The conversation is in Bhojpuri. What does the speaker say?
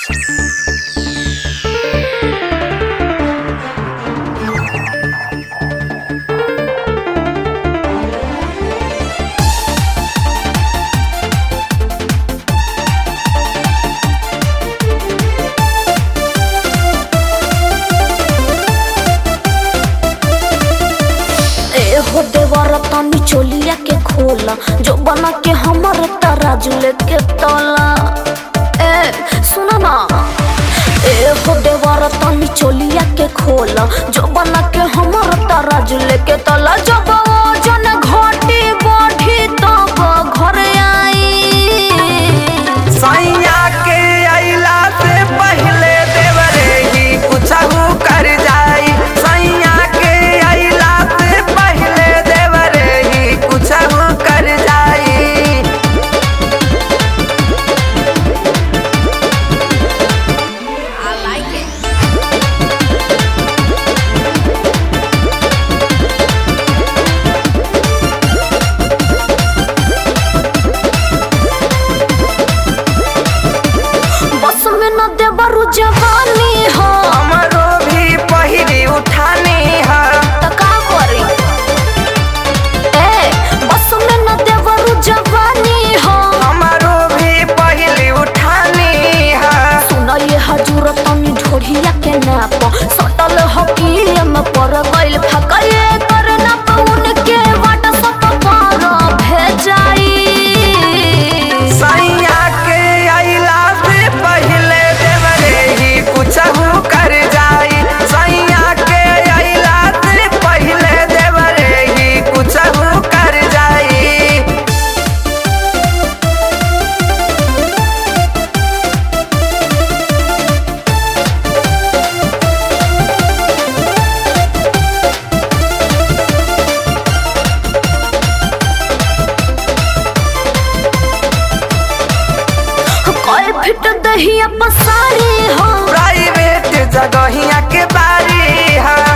हो देवर तनी चोलिया के खोला जो बना के हमर तराजू लेके तोला ए सुनो ना ए हो देवर तनी चोलिया के खोला जो बना के हमर तराजू लेके तोला जब वजन घटी बढ़ी तब घर आई सैया के अइला से पहिले देवरे ही कुछहू कर जाई सैया के अइला से पहिले देवरे ही कुछहू कर जाई बस में न देवरु जवानी हो हमरो भी पहिरी उठानी है त का करी ए बस में न देवरु जवानी हो हमरो भी पहिली उठानी है सुन ये हजूर तनी ढोढ़िया के नाप सटल हकी में पर गइल फकए कर ना पउन के व्हाट्सएप पर भेजाई सैया के अइला से पहिले देवरे ही कुछहू कर जाई सैया के अइला से पहिले देवरे ही कुछहू कर जाई कई फिट दहिया पसारी हो प्राइवेट जगहिया के बारी है